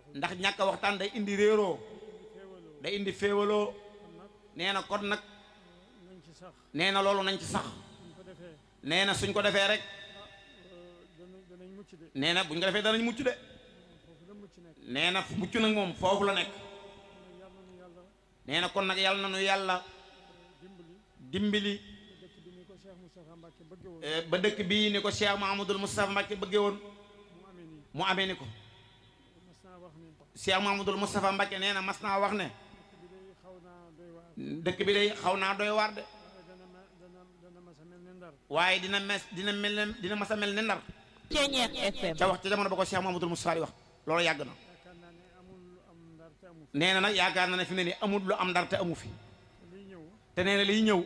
ndax ñàkk a waxtaan day indi réeroo day indi féewaloo nee na kon nag nañ ci sax nee na loolu nañ ci sax buñ ko defee nee na suñ ko defee rek danañ danañ mucc de nee na buñ ko defee danañ mucc de foofu la mucc nekk nee na mucc nag moom foofu la nekk yàlla nu yàlla nee na kon nag yàlla na nu yàlla dimbali dimbali dëkk bi ni ko Cheikh Moustapha Mbacke bëgge woon eh, ba dëkk bii ni ko Cheikh Mahamadul Moustapha Mbacke bëggee woon mu amee nii mu amee ni ko mas naa wax ne Cheikh Mahamadul Moustapha Mbacke nee na mas naa wax ne dëkk bi day xaw naa doy waar dëkk bi day xaw naa doy waar de waaye dana ma dana dana mas a mel ne ndar waaye dina mes dina mel ne dina mas a mel ne ndar Ceñeex FM ca wax ca jamono ba ko Cheikh Mahamadul Moustapha di wax loolu yàgg na yaakaar naa ne amul lu am ndar te amu fi nee na nag yaakaar na ne fi mu ne nii amul lu am ndar te amu fi te liy ñëw te nee na liy ñëw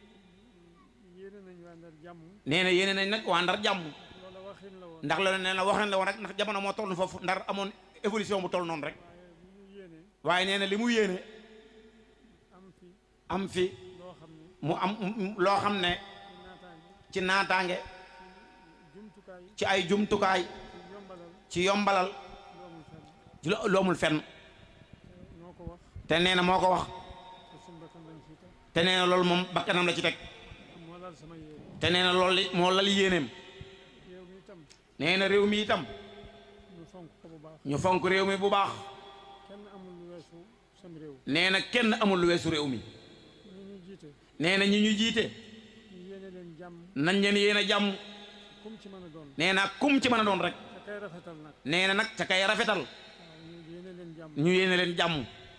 yéene nañ waa ndar jàmm nee na yéene nañ nag waa ndar jàmm loola waxin la woon ndax loolu nee na waxeen la woon rek ndax jamono moo toll foofu ndar amoon évolution bu toll noonu rek waaye li ñu yéene waaye nee na li mu yéene am fi am fi loo xam ne mu am loo xam ne ci naataange ci naataange jumtukaay ci ay jumtukaay ci yombalal ci yombalal loomul fenn ci lo- loomul fenn noo ko wax te nee na moo ko wax te suñu bakkan lañ fii teg te nee na loolu moom bakkanam la ci teg moo laal sama yéene te nee na loolu li moo lal yéeneem yow mi itam nee na réew mi itam ñu fonk ko bu baax ñu fonk réew mi bu baax kenn amul lu weesu sam réew nee na kenn amul lu weesu réew mi ñi ñu jiite nee na ñi ñu jiite ñu yéene leen jàmm nañ leen yéen a jàmm kum ci mën a doon nee na kum ci mën a doon rek te kay rafetal nag nee na nag ca kay rafetal waaw ñu yéene leen jàmm ñu yéene leen jàmm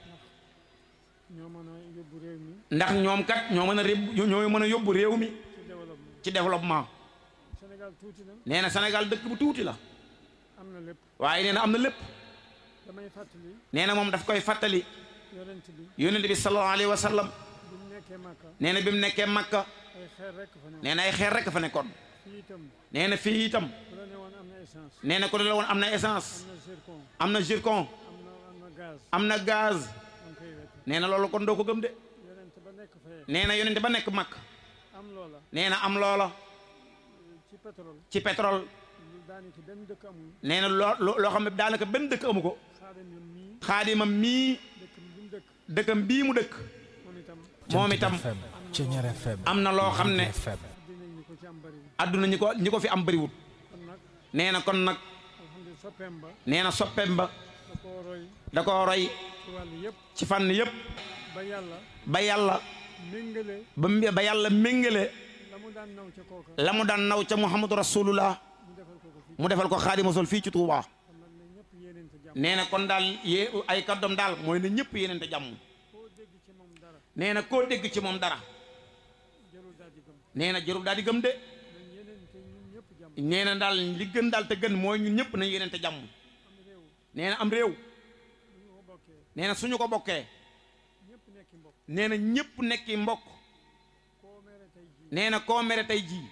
ñoo mën a yóbbu réew mi ndax ñoom kat ñoo mën a réb ñoo mën a yóbbu réew mi ci développement ci développement Sénégal tuuti na nee na Sénégal dëkk bu tuuti la am na lépp waaye nee na am na lépp damay fàttali nee na moom daf koy fàttali yonent bi yonent bi sallallahu alayhi wa sallam bi mu nekkee Màkka nee na bi mu nekkee Makka ay xeer rekk fa ne nee na ay xeer rek fa nekkoon fii itam nee na fii itam bu la ne woon am na essence nee na ko la woon am na essence am na zircon am na zircon am na am na gaz am na gaz am koy wet nee na loolu kon doo ko gëm de yonent ba nekk fee nee na yonent ba nekk Makka am loola nee na am loola ci pétrole ci pétrole lu daanaka benn dëkk amul nee na loo loo loo xam ne daanaka benn dëkk amu ko xaadim yam mii xaadimam mii dëkk bi mu dëkk dëkkam bii mu dëkk moom itam moom itam FM Ceñeer FM am na loo xam ne FM dinañ ñu ko ci am bari àdduna ñi ko ñi ko fi am bëriwut kon nag nee na kon nag alhamdulilah soppeem ba nee na soppeem ba da koo roy da ko roy ci wàll yëpp ci fànn yépp ba yàlla ba yàlla méngale ba mu- ba yàlla méngale la mu daan naw ca kooka la mu daan naw ca muhammadu rasulullah ñu defal ko ko fii mu defal ko xaadimu rasul fii ci Touba kon nag ne ñëpp yéeneente jàmm nee na kon daal yee ay kàddoom daal mooy ne ñëpp yéenente jàmm koo dégg ci moom dara nee na koo dégg ci moom dara jarul daal di gëm nee na jërul daal di gëm de nañ yéeneente ñun ñëpp jàmm nee na daal li gën daal te gën mooy ñun ñëpp nañ yéenente jàmm am réew nee na am réew bu ñu ko bokkee nee na suñu ko bokkee ñëpp nekki mbokk nee na ñëpp nekki mbokk koo mere tey jii nee na koo mere tey jii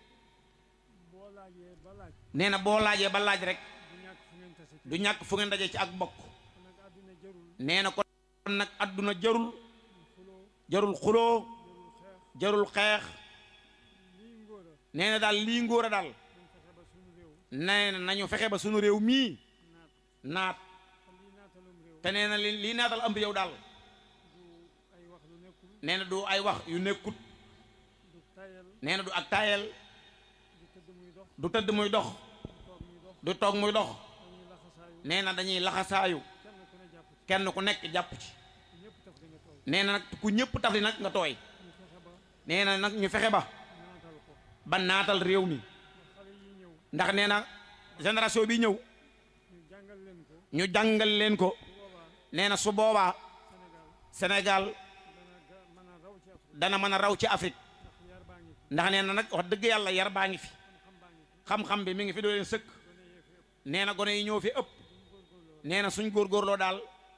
boo laajee ba laaj nee na boo laajee ba laaj rek du ñàkk fu ngeen tase du ñàkk fu ngeen daje ci ak bokk kon nag àddina jarul nee na kon nag adduna jarul xuloo jarul xuloo jarul xeex jarul xeex lii ngóor a nee na daal lii ngóor a daal dañ fexe ba suñu réew nee na nañu fexe ba sunu réew mii naat naat te lii naatalum réew te nee na li lii naatal am réew daal du ay wax lu nekkul nee na du ay wax yu nekkut du tayal nee na du ak taayal du tëdd muy dox du tëdd muy dox du toog muy dox du toog muy dox dañuy laxasaayu nee na dañuy laxasaayu kenn ku ne jàpp ci kenn ku nekk jàpp ci ñëpp taf di nga toog nee na nag ku ñëpp taf li nag nga tooy ñu fexe ba nee na nag ñu fexe ba naatal ko ba naatal réew mi xale yi ñëw ndax nee na génération bi ñëw ñu jàngal leen ko ñu jàngal leen ko bu boobaa nee na su boobaa Sénégal Sénégal dana ga mën a raw ci Afrique dana mën a raw ci Afrique ndax yar baa ngi fi ndax nee na nag wax dëgg yàlla yar baa ngi fi xam-xam baa ngi fi xam-xam bi mi ngi fi doo leen sëkk gone yee fi ëpp nee na gone yi ñëw fi ëpp nee na suñ góorgóorloo daal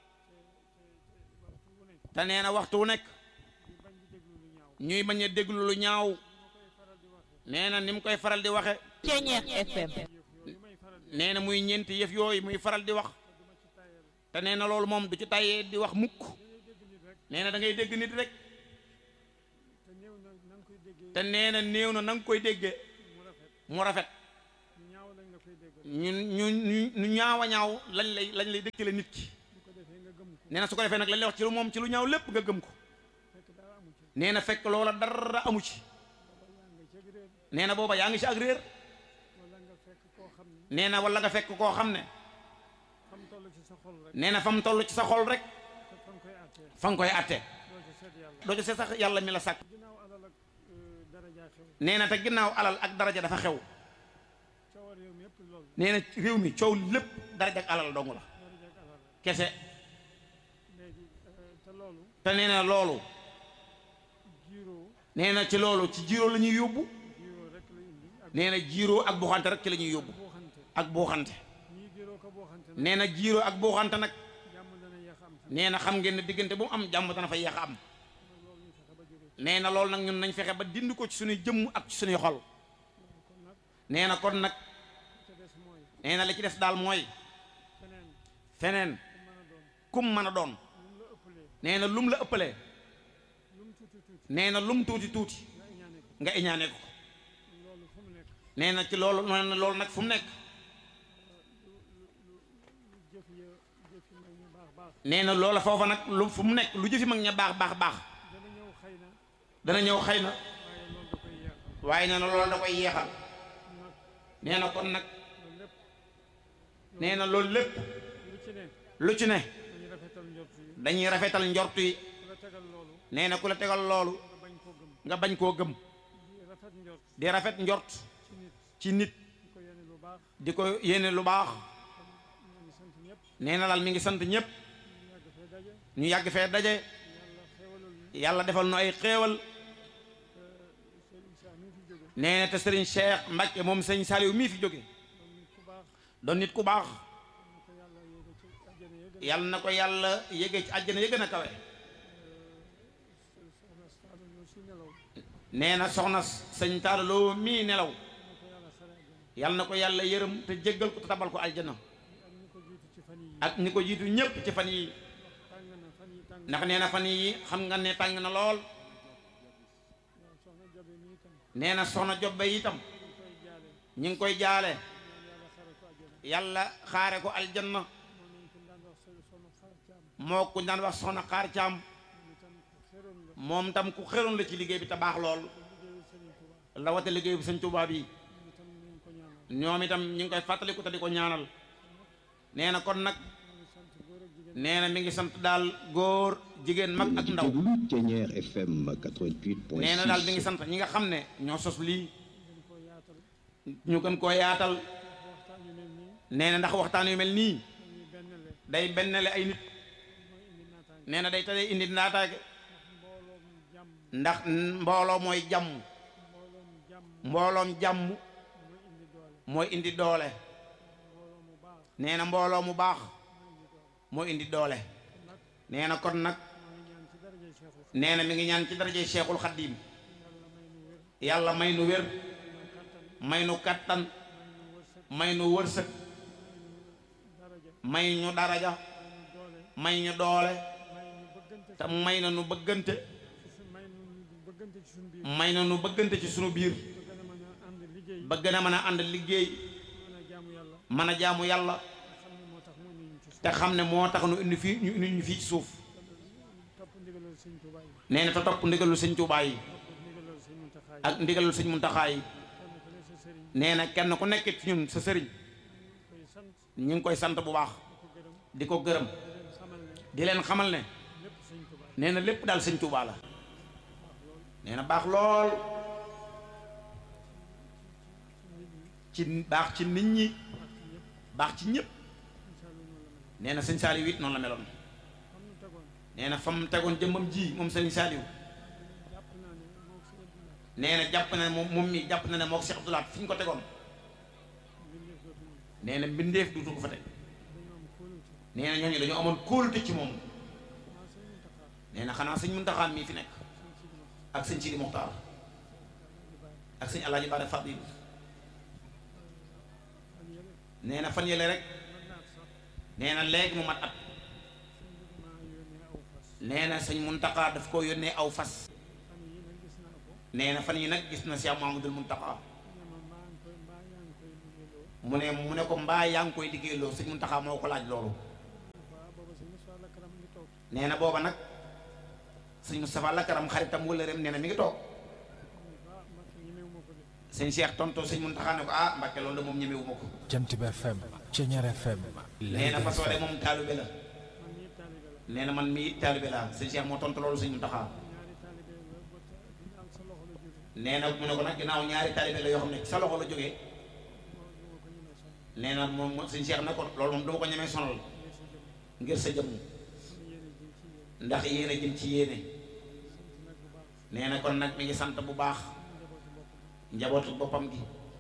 waxtu wu nekk te nee na waxtu wu nekk di bañ di déglu lu ñaaw ñuy bañ a déglu lu ñaaw ma koy faral di waxe nee na ni mu koy faral di waxe Ceñeex FM yëf yooyu may faral di nee na muy ñeenti yëf yooyu muy faral di wax duma ci tayal te nee na loolu moom du ci tàyyee di wax mukk da ngay dégg nit rek nee na da ngay dégg nit rek te néew na na nga koy déggee te nee na néew na na nga koy déggee mu rafet mu rafet ñu ñaaw lañ la koy déggal def ñu ñu ñu ñu ñaaw a ñaaw lañ lay lañ lay dëkkale nit ki bu ko defee nga gëm ko nee na su ko defee nag lañ lay wax ci lu moom ci lu ñaaw lépp nga gëm ko fekk dara amu ci nee na fekk loola dara amu ci wala nga ceg réer nee na booba yaa ngi ci ak réer wala nga fekk koo xam ne nee na wala nga fekk koo xam ne xam toll ci sa xol rek nee na fa mu toll ci sa xol rek te fa nga koy àttee fa nga koy atte doo ci seet yàlla doo ci seet sax yàlla mi la sàkk ginnaaw alal ak daraja xew nee na te ginnaaw alal ak daraja dafa xew coowar yow mi yëpp loolu nee na réew mi coow lépp daraja ak alal dong la daraja ak alal rek kese léegi te loolu te nee na loolu jiiroo nee na ci loolu ci jiiroo la ñuy yóbbu jiiroo rek la indi ak nee na jiiroo ak buuxante rek ci la ñuy yóbbu booxante ak buuxante ñii jiiroo ko booxante nag nee na jiiroo ak buuxante nag jàmm dana yéex a am ci nee na xam ngeen ne diggante bu mu am jàmm dana fa yeex a am loolu ñu fexe ba jógee ci nee na loolu nag ñun nañ fexe ba dindi ko ci suñuy jëmm ak ci suñuy xol kon nag nee na kon nag ca des mooy nee na li ci des daal mooy feneen feneen ku mën a doon kum mën a doon lu mu la ëppalee nee na lum la ëppalee lu mu tuuti tuuti nee na lum tuuti tuuti nga iñaane ko nga iñaane ko loolu fu mu nekk nee na ci loolu nee na loolu nag fu mu nekk lu jëf ya jëf yi mag ñu baax baax nee na loola foofa nag lu fu mu nekk lu jëfi mag ña baax baax baax dana ñëw xëy na dana ñëw xëy na waaye loolu da koy yeexal waaye nee na loolu da koy yeexal nag nee na kon nag loolu lépp nee na loolu lépp lu ci ne lu ci ne dañuy rafetal njort yi dañuy rafetal njort yi ku la tegal loolu nee na ku la tegal loolu nga bañ koo gëm nga bañ koo gëm di rafet njort di rafet njort ci nit ci nit di ko yéene lu baax di ko yéene lu baax ñoo ngi sant ñëpp nee na daal mi ngi sant ñëpp ñu yàgg fee daje ñu yàgg fee daje yàlla xéewalal ñu yàlla defal nu ay xéewal Serigne Cheikh mi fi jóge nee na te Serigne Cheikh Mbacke moom sëñ Saliou mii fi jóge doon nit ku baax doon nit ku baax ñu ko yàlla yéege ci àjjana ya gën yàlla na ko yàlla yéege ci àjjana ya gën a kawe soxna Saalum ñoo si nelaw nee na soxna sëñ Taaloo mii nelaw ñu ko yàlla xare àjjana yàlla na ko yàlla yërëm te jéggal ko te tabal ko aljana ak ñu ko jiitu ci fan yi ak ñi ko jiitu ñépp ci fan yi tàng na fan yi tàng ndax nee na fan yi xam nga ne tàng na lool waaw soxna Jabe mi itam nee na soxna Jobbe itam ñu ngi koy jaale ñi ngi koy jaale ñaan yàlla xare ko àjjana yàlla xaare ko aljanna moo nañ ko daan wax soxna xaar caam moo ku daan wax soxna xaar caam moom itam ku xéroon la moom tam ku xeroon la ci liggéey bi te baax lool liggéeyu Serigne Touba la wate liggéey bi sëñ Tuubaa bi moom itam nañ ko ñaanal ñoom itam ñi ngi koy fàttaliku te di ko ñaanal nee na kon nag ñu ngi sant góor ak jigéen nee na mi ngi sant daal góor jigéen mag ak ndaw déglu Thiéniere FM 88.6 nee na daal mi ngi sant ñi nga xam ne ñoo sos lii gën koo yaatal ñu gën koo yaatal waxtaan yu mel nii nee na ndax waxtaan yu mel nii dañuy bennle day bennale ay nit mooy indi naataange nee na day tadee indi ndaataage mbooloom jàmm ndax mbooloo mooy jàmm mbooloom jàmm mbooloom jàmm mooy indi doole mooy indi doole mbooloo mu baax nee na mbooloo mu baax mooy indi doole moo indi doole kon nag nee na kon nag maa ngi ñaan ci darajay Cheikhul nee na mi ngi ñaan ci darajey Cheikhul Xaddim yàlla may nu wér yàlla may nu wér kattan may nu kattan may nu wërsëg may nu wërsëg daraja may ñu daraja may nu doole may ñu doole may nu bëggante te ci may na nu bëggante ci su- may nu bëggante ci suñu biir may na nu bëggante ci sunu biir ba gën a mën a ànd liggéey ba gën a mën a ànd liggéey mën a jaamu yàlla mën a jaamu yàlla nga xam ne moo tax mu indi ñu ci suuf te xam ne moo tax nu indi fii ñu indi ñu fii ci suuf topp ndigalal sëñ Tuubaa yi nee na te topp ndigalul sëñ Tuubaa yi topp ndigalal sëñ Muntaxaa yi ak ndigalul sëñ Muntaxaa yi kenn ku ne sa sëriñ nee na kenn ku nekk ci ñun sa sëriñ koy sant ñu ngi koy sant bu baax di ko gërëm di ko gërëm di leen xamal ne di leen xamal ne lépp sëñ Tuubaa yi nee na lépp daal sëñ Tuubaa la nee na baax lool ci baax ci nit ñi baax ci ñëpp incha allah noonu la mel nee na sëñ Saaliw it noonu la meloon xam nu tegoon nee na fa mu tegoon jëmmam ji moom sëñ Saaliw jàpp naa ne moo si ëpp naa nee na jàpp na ne moom moom mi jàpp na ne moo ko Cheikh Abdoulaye fi ñu ko tegoon mbindeef dootu moom nee na mbindeef duutu ko fa teg dañoo am kóolute nee na ñooñu dañoo amoon kóolute ci moom maa sëñ Muntaxaa nee na xanaa sëñ Muntaxaa mii fi nekk sëñ Sidi Mox ak sëñ Sidi Moxtaar di bàyyi ak sëñ Alaaji Baare Fadil fan yële nee na fan yële rek mën naa sax nee na léegi mu mat at sëñ bi maa yónnee aw fas nee na sëñ Muntaxaa daf ko yónnee aw fas fan yi nag gis naa ko nee na fan yi nag gis na Cheikh Mahamadul Muntaxaa ne ma maa ngi koy mbaa yaa ngi koy liggéeyloo mu ne mu ne ko mbaa yaa ngi koy liggéeyloo sëñ Muntaxa moo ko laaj loolu waaw booba sëñ Moussa Lakaram ngi toog nee na booba nag sëñ Moustapha Lakaram xaritam wala rem nee na mi ngi toog ah Mbacke ñemewu ma ko de sëñ Cheikh tonto sëñ Muntaxa ne ko ah Mbàkke loolu de moom ñemewu ma ko Jant bi FM Ceñeer FM nee na façon de moom taalibe la man mii taalibe la nee na man mii taalibe la sëñ Cheikh moo tontu loolu sëñ Muntaxa ñaari taalibe la ba ta- ginnaaw sa loxo la jóge nee na mu ne ko nag ginnaaw ñaari taalibe la yoo xam ne ci sa loxo la jógee moo du ma ko ñemee sonn nee na moom sëñ Cheikh ne ko loolu moom duma ko ñemee sonal ngir sa jëmm ngir sa jëmm sama yéene jëm ci yéen ndax yéene jëm ci yéene sant nag bu baax nee na kon nag mi ngi sant bu baax njabootu bopp njabootu boppam gi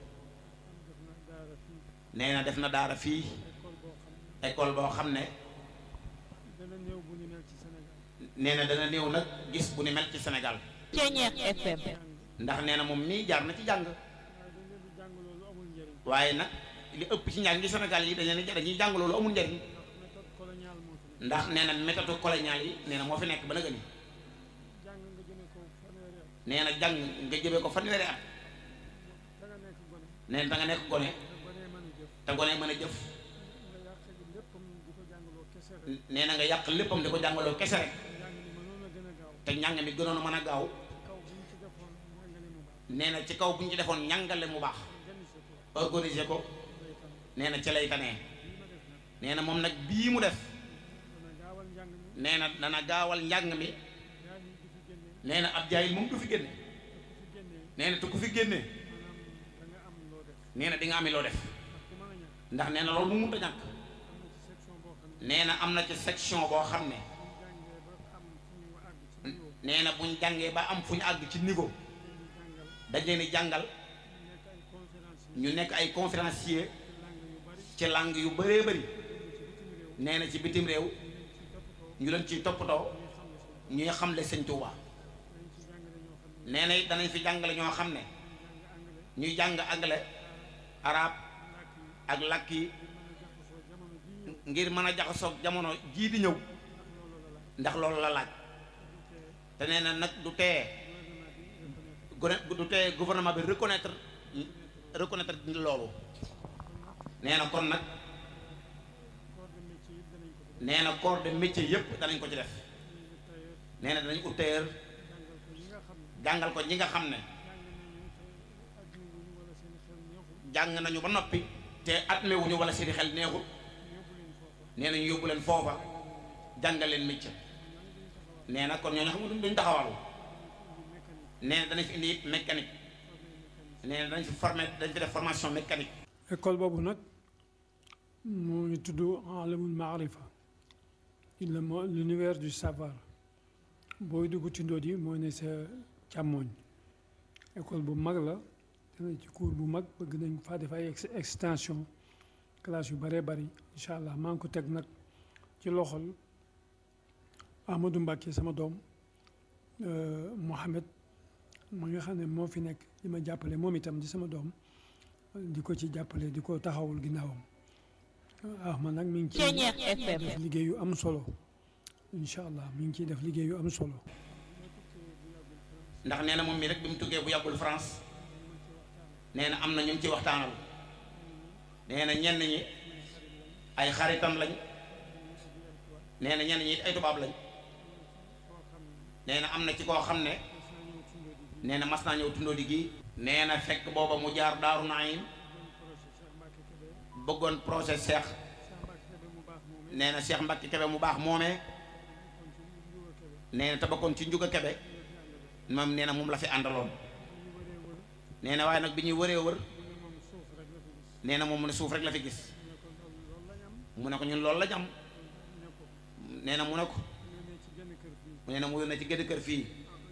am def na daara fii nee na def na daara fii école boo xam ne école boo xam ne dana néew bu ñu mel ci Sénégal nee na dana néew nag gis bu ni mel ci Sénégal Ceñeer FM jàng ndax nee na moom mii jaar na ci jàng waaye dañ leen di jàng loolu amul njëriñ waaye nag li ëpp ci njàng gi Sénégal yi dañ leen di dañuy jàng loolu amul njariñ ndax méthode coloniale moo fi nekk ndax nee na méthode coloniale yi nee na moo fi nekk ba na gëni jàng nga jëme ko fanweeri at nee na jàng nga jëmee ko fanweeri at da nga nekk gone nee na da nga nekk gone te gone mën a jëf te gone mën a jëf nga yàq léppam di ko jàngaloo kese rek nee na nga yàq léppam di ko jàngaloo kese rek njàng mi mënoon a gën a gaaw te njàng mi gënoon a mën a gaaw kaw bu ñu ci defoon njàngale mu baax nee na ci kaw bu ñu ci defoon njàngale mu baax organiser ko organiser ko day tam nee na ci lay tanee lii ma def nag nee na moom nag bii mu def dana gaawal njàng mi nee na dana gaawal njàng mi yaa ngi di fi génne nee na ab jaayil moom du fi génne te ku fi génnee nee na te ku fi génne maanaam da nga am loo def nee na di nga ami loo def ndax ku mën a ñàkk ndax nee na loolu mu mënta ñàkk am na ci section boo xam ne nee na am na ci section boo xam ne bu ñu jàngee ba am fu ñu àgg ci niveau nee na buñ jàngee ba am fu ñu àgg ci niveau leen di jàngal dañ leen di jàngal ñu nekk ay conférencier ñu nekk ay conférencier ci langue yu bari ci langue yu bëree bëri dem ci bitim réew nee na ci bitim réew ñu leen ci toppatoo ñu leen ciy toppatoo ñuy xam ne ñuy xamle sëñ Tuuba dañ ci jàngale ñoo xam ne nee na it danañ fi jàngale ñoo xam ne jàng anglais ñuy jàng anglais arabe làkk yi ak làkk yi ngir mën a jaxasoo jamono jii ñëw ngir mën a jaxasoog jamono jii di ñëw ndax loolu la laaj ndax loolu la laaj te nee na nag du tee gone du tee gouvernement bi reconnaître reconnaître loolu nee na kon nag corps de métier yi danañ ko fi def nee na corps de métier yépp danañ ko ci def nee na danañ ut tailleur jàngal ko ñi nga xam ne jàngal ko ñi nga xam ne jàng nañu te adduna wuñu wala seen xel neexul jàng nañu ba noppi te atmewuñu wala seeni xel neexul yóbbu leen foofa nee nañu yóbbu leen foofa jàngal leen métier nee na kon ñooñu xam nga duñ taxawal indi mécanique nee na danañ fi indi it mécanique nee na dañ fi formé dañ fi def formation mécanique école boobu nag moo ngi tudd alamul maarifa le mo- l'univers du savoir booy dugg ci ndóot yi mooy ne sa càmmooñ école bu mag la dana ci cours bu mag bëgg nañ faa def ay ex- extension classe yu bëree bëri incha allah maa ngi ko teg nag ci loxol Amadou Mbacke sama doom euh, Mohamed ma nga xam ne moo fi nekk di ma jàppale moom itam di sama doom di ko ci jàppale di ko taxawul ginnaawam ah man nag mi ngi ciy Ceñeer def FM liggéey yu am solo incha allah mi ngi ciy def liggéey yu am solo. ndax nee na moom mi rek bi mu tukkee bu yàggul France nee na am na ñu ngi ci waxtaanal nee na ñenn ñi ay xaritam lañ nee na ñenn ñi it ay tubaab lañ nee na am na ci koo xam ne nee na mas naa ñëw tundoo di gii nee na fekk booba mu jaar daaru naayim bëggoon projet Cheikh nee na Cheikh Mbacke Kebe mu baax moomee nee na te bokkoon ci njuga Kebe moom nee na moom la fi àndaloon nee na waaye nag bi ñuy wëree wër nee na moom mu ne suuf rek la fi gis mu ne ko ñun loolu la ñu am nee na mu ne ko nee na mu yónnee ci génn kër fii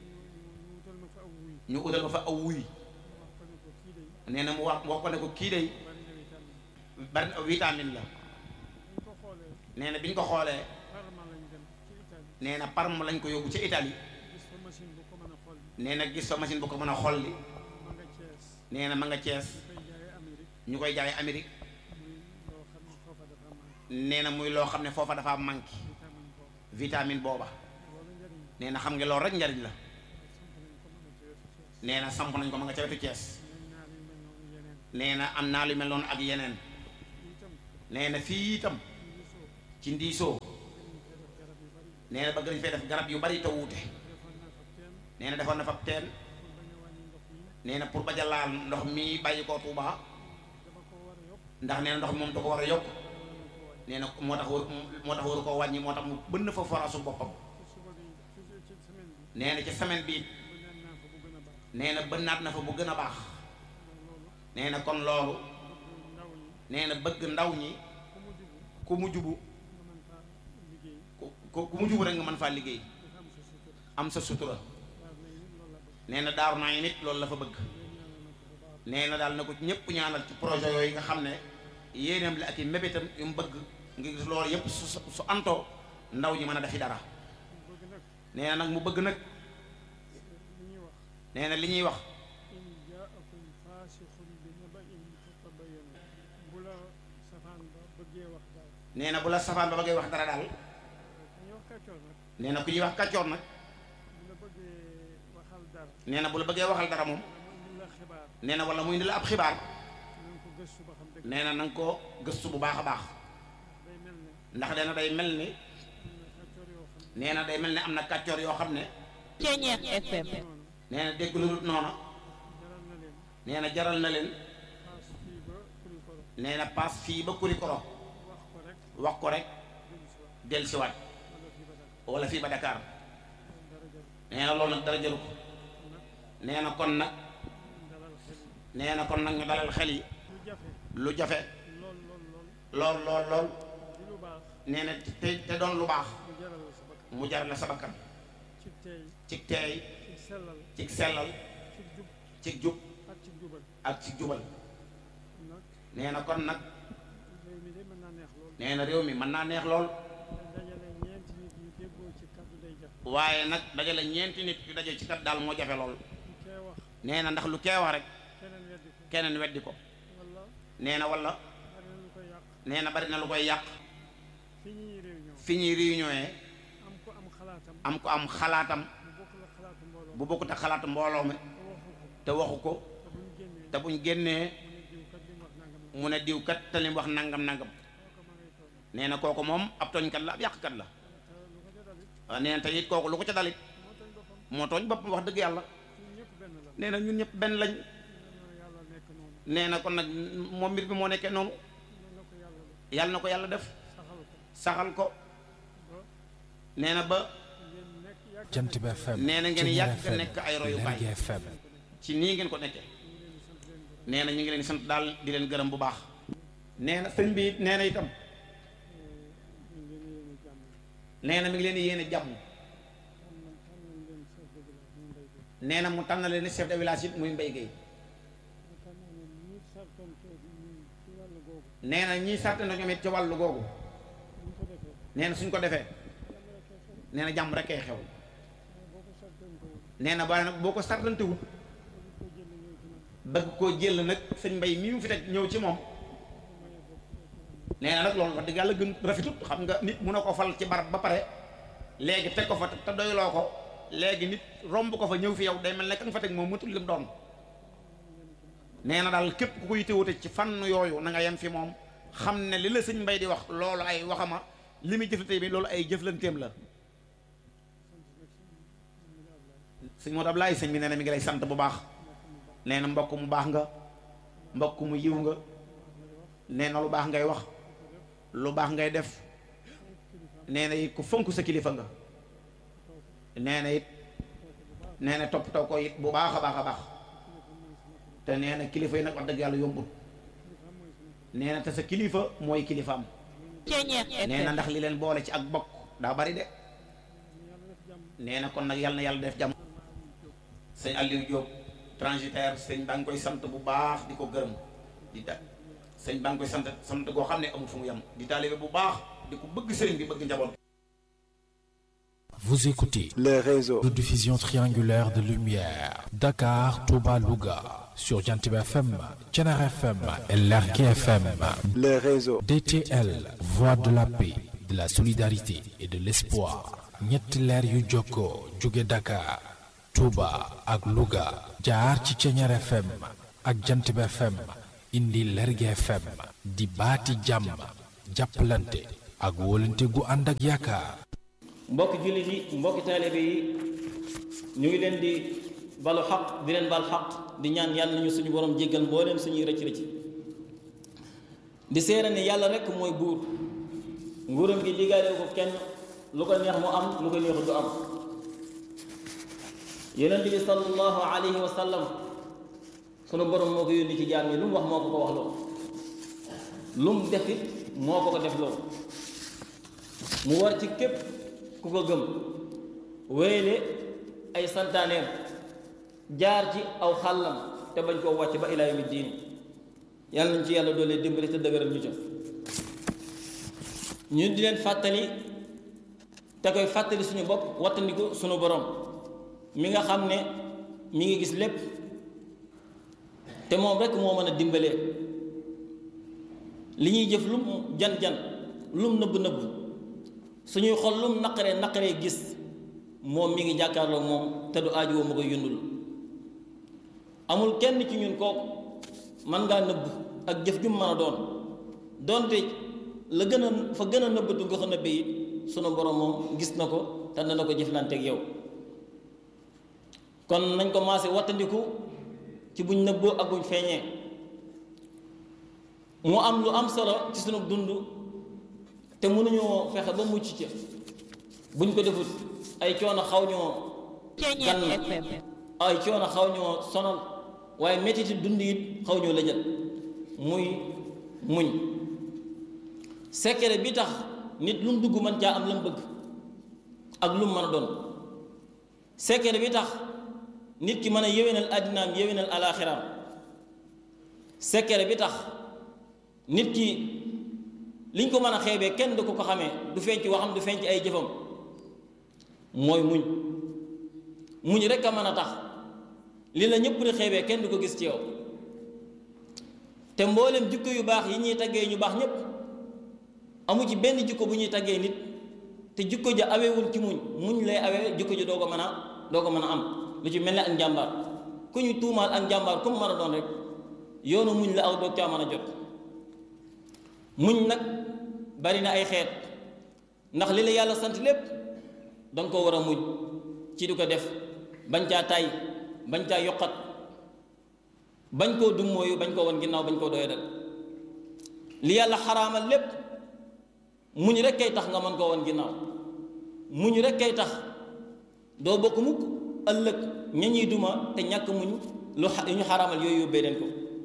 ñu utal ma fa aw wuy nee na mu wax wax ko ne ko kii day bari na vitamine la nee na bi ñu ko xoolee nee na Parme lañ ko yóbbu ci Italie nee na gis fa machine bu ko mën a xolli nee na ma nga Cees ñu koy jaay Amérique nee na muy loo xam ne foofa dafa manqué vitamine booba nee na xam nga loolu rek njariñ la nee na samp nañ ko ma nga ca wetu Cees nee na am naa lu mel noonu ak yeneen nee na fii itam ci ndiisoo nee na bëgg nañ fee def garab yu bari te wuute nee na defoon na fa teen nee na pour bañ a laal ndox mi bàyyi koo Tuuba ndax nee na ndox mi moom da ko war a yokk nee na moo tax war moo tax waru koo wàññi moo tax mu bënn fa foraasu boppam nee na ci semaine bi nee na bënnaat na fa bu gën a baax nee na kon loolu nee na bëgg ndaw ñi ku mu jubu ku ku mu jubu rek nga mën faa liggéey am sa sutura nee na daaru naa yi nit loolu la fa bëgg nee na daal na ko ñëpp ñaanal ci projet yooyu nga xam ne yéenam la ak i mébétam yu mu bëgg ngir gis loolu yëpp su su antoo ndaw ñi mën a defi dara nee na nag mu bëgg nag nee na li ñuy wax nee na bu la safaan ba bëggee wax dara daal nee na ku ñuy wax kàccoor nag nee na bu la bëggee waxal dara moom nee na wala muy indi la ab xibaar nee na na nga ko gëstu bu baax a baax ndax nee na day mel ni nee na day mel ni am na kàccoor yoo xam ne Ceñeex FM nee na dégg lu dul noona nee na jaral na leen nee na paas fii ba Kurikoro wax ko rek dellusiwaat wala fii ba Dakar nee na loolu nag dara jëru ko nee na kon nag nee na kon nag ñu dalal xel yi lu jafe lool lool lool nee na te te doon lu baax mu jar la sa bakkan ci teey ci sellal ci jub ak ci jubal nee na kon nag nee na réew mi mën naa neex lool waaye nag dajale ñeenti nit yu daje ci kat daal moo jafe lool nee na ndax lu kee wax rek keneen weddi ko nee na wala nee na bari na lu koy yàq fi ñuy réunion am ko am xalaatam bu bokkut ak xalaatu mbooloo mi te waxu ko te buñ génnee mu ne diw kat te lim wax nangam nangam nee na kooku moom ab tooñkat la ab yàqkat la waaw nee na te it kooku lu ko ca dalit moo tooñ boppam wax dëgg yàlla nee na ñun ñëpp benn lañ nee na kon nag moom mbir bi moo nekkee noonu yàlla na ko yàlla def saxal ko nee na ba Jant bi FM nee na ngeen Ceñeer yàgg FM nekk ay royukaay Lergui FM ci nii ngeen ko nekkee nee na ñu ngi leen di sant daal di leen gërëm bu baax nee na sëñ bi nee na itam nee na mi ngi leen di yéene jàmm nee na mu tànn leen chef de village it muy Mbaye Gueye nee na ñii sàrt na ñoom it ci wàllu googu nee na suñ ko defee nee na jàmm rek ay xew nee na waaye nag boo ko sartantewul bëgg koo jël nag sëñ mbay mii mu fi teg ñëw ci moom nee na nag loolu wax dëgg yàlla gën rafetut xam nga nit mun a ko fal ci barab ba pare léegi teg ko fa te doyloo ko léegi nit romb ko fa ñëw fi yow day mel ne ka nga fa teg moom matul lim doon nee na daal képp ku koy téwute ci fànn yooyu na nga yem fi moom xam ne li la sëñ mbay di wax loolu ay waxama li muy jëflante bi loolu ay jëflanteem la sëñ Modou Ablaye sëñ bi nee na mi ngi lay sant bu baax nee na mbokk mu baax nga mbokk mu yiw nga nee na lu baax ngay wax lu baax ngay def nee na it ku fonk sa kilifa nga nee na it nee na toppatoo ko it bu baax a baax a baax te nee na kilifa yi nag wax dëgg yàlla yombul nee na te sa kilifa mooy kilifaam Ceñeex nee na FM ndax li leen boole ci ak bokk daa bari de nee na kon nag yàlla na yàlla def jàmm sëñ Aliou Diop transitaire sëñ baa ngi koy sant bu baax di ko gërëm di ta sëñ baa ngi koy sant sant goo xam ne amul fu mu yem di taalibe bu baax di ko bëgg sëriñ bi bëgg njaboot Vous écoutez les réseaux, de diffusion triangulaire de lumière Dakar, Touba, Louga sur Jantib FM, Thiénare FM et Lergui FM. les réseaux, DTL, voix de la paix, de la solidarité et de l'espoir. ñetti leer yu jokkoo jóge Dakar, Touba ak Louga jaar ci Thiénare FM ak Jantib FM indi Lergui FM di baati jàmm jàppalante ak wóolante gu ànd ak yaakaar mbokki jullit yi mbokki taalibe yi ñu ngi leen di balu xaq di leen bal xaq di ñaan yàlla nañu suñu borom jéggal mbooleem suñuy rëcc rëcc di seere ne yàlla rekk mooy buur nguuram gi diggaale ko kenn lu ko neex mu am lu ko neexu du am yonent bi sallallahu alayhi wa sallam sunu borom moo ko yónni ci jaam yi lu mu wax moo ko ko wax loo lu mu def it moo ko ko def loo mu war ci képp ku ko gëm wéyle ay santaaneem jaar ci aw xàllam te bañ koo wàcc ba ilaa yawmi diin yàlla nañ ci yàlla doole dimbali te dëgëral ñu ca ñu di leen fàttali te koy fàttali suñu bopp wattandiku suñu borom mi nga xam ne mi ngi gis lépp te moom rekk moo mën a dimbalee li ñuy jëf lum jan-jan lum nëbb-nëbb suñuy xol lum naqaree naqaree gis moom mi ngi jàkkaarloo moom te du aaju woo ma koy yundul amul kenn ci ñun kooku man ngaa nëbb ak jëf ju mu mën a doon doonte la gën a fa gën a nëbbatu nga ko nëbbee it sunu borom moom gis na ko te dana ko jëflanteeg yow kon nañ ko maase wattandiku ci buñ nëbboo ak buñ feeñee mu am lu am solo ci sunu dund te mënuñoo fexe ba mucc ca buñ ko defut ay coono xaw ñoo gan ay coono xaw ñoo sonal waaye mettiti dund it xaw ñoo lëjal muy muñ secret bi tax nit lu mu dugg mën caa am la mu bëgg ak lu mu mën a doon secret bi tax nit ki mën a yéwénal àddinaam yéwénal alaaxiraam secret bi tax nit ki liñ ko mën a xeebee kenn du ko ko xamee du feeñ ci waxam du feeñ ci ay jëfam mooy muñ muñ rek a mën a tax li la ñëpp di xeebee kenn du ko gis ci yow te mboolem jikko yu baax yi ñuy taggee ñu baax ñépp amu ci benn jikko bu ñuy taggee nit te jikko ja awewul ci muñ muñ lay awee jikko ja doo ko mën a doo ko mën a am lu ci mel ne ak njàmbaar ku ñu tuumaal ak njàmbaar ku mu mën a doon rek yoonu muñ la aw doog caa mën a jot muñ nag bari na ay xeet ndax li la yàlla sant lépp danga ko war a muñ ci di ko def bañ caa tay bañ caa yokkat bañ koo dummóoyu bañ koo won ginnaaw bañ koo doyadal li yàlla xaraamal lépp muñ rek kay tax nga mën koo won ginnaaw muñ rek kay tax doo bokk mukk ëllëg ña ñuy duma te ñàkk muñ lu ñu xaraamal yooyu yóbbee leen ko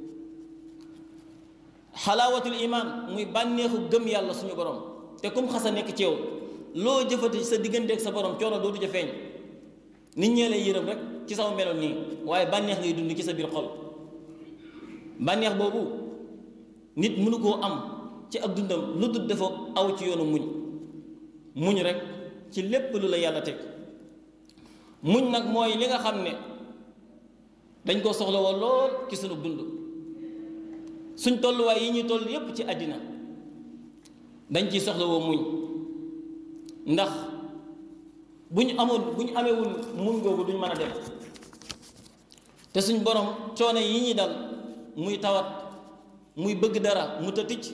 xalaawatul imaan muy bànneexu gëm yàlla suñu borom te kum xasa nekk ci yow loo jëfati sa digganteeg sa borom coono dootu ja feeñ nit ñee lay yërëm rek ci sama meloon nii waaye bànneex ngay dund ci sa biir xol bànneex boobu nit mënu koo am ci ak dundam lu dul dafa aw ci yoonu muñ muñ rek ci lépp lu la yàlla teg muñ nag mooy li nga xam ne dañ ko soxla woo lool ci sunu dund suñ tolluwaay yi ñuy toll yépp ci àddina dañ ciy soxla woo muñ ndax bu ñu amoon bu ñu amewul muñ googu duñ mën a dem te suñ borom coono yi ñuy dal muy tawat muy bëgg dara mu tëticc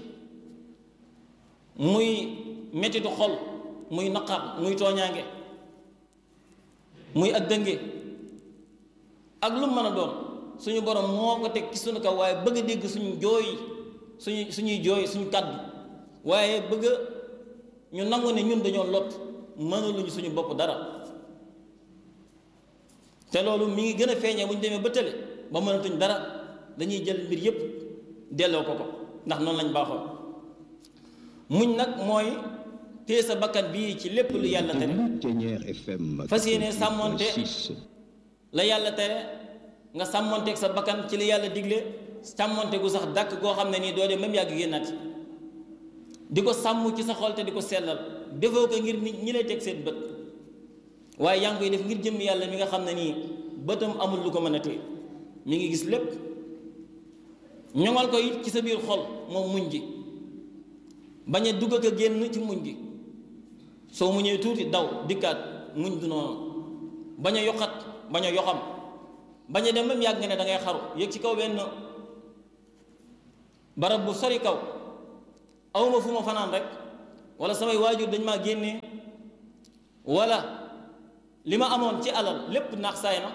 muy mettitu xol muy naqar muy tooñaange muy ak dënge ak lu mën a doon suñu borom moo ko teg ci suñu kaw waaye bëgg a dégg suñu jooy suñu suñuy jooy suñu kàddu waaye bëgg ñu nangu ne ñun dañoo lot mënuluñu suñu bopp dara te loolu mi ngi gën a feeñee bu ñu demee ba tële ba mënatuñ dara dañuy jël mbir yépp delloo ko ko ndax noonu lañ baaxoo muñ nag mooy téye sa bakkan bii ci lépp lu yàlla tere fas yéene sàmmonte la yàlla tere nga sàmmonteeg sa bakkan ci li yàlla digle sàmmonte gu sax dàkk goo xam ne nii doo dem même yàgg génnaat di ko sàmm ci sa xol te di ko sellal defoo ko ngir nit ñi lay teg seen bët waaye yaa ngi koy def ngir jëm yàlla mi nga xam ne nii bëtam amul lu ko mën a téye mi ngi gis lépp ñoŋal ko it ci sa biir xol moom muñ gi bañ a dugg ak a génn ci muñ gi soo muñee tuuti daw dikkaat muñ du noonu bañ a yokkat bañ a yoxam bañ a dem ba mu yàgg nga ne da ngay xaru yëg ci kaw benn barab bu sori kaw awma fu ma fanaan rek wala samay waajur dañ maa génnee wala li ma amoon ci alal lépp naax saay na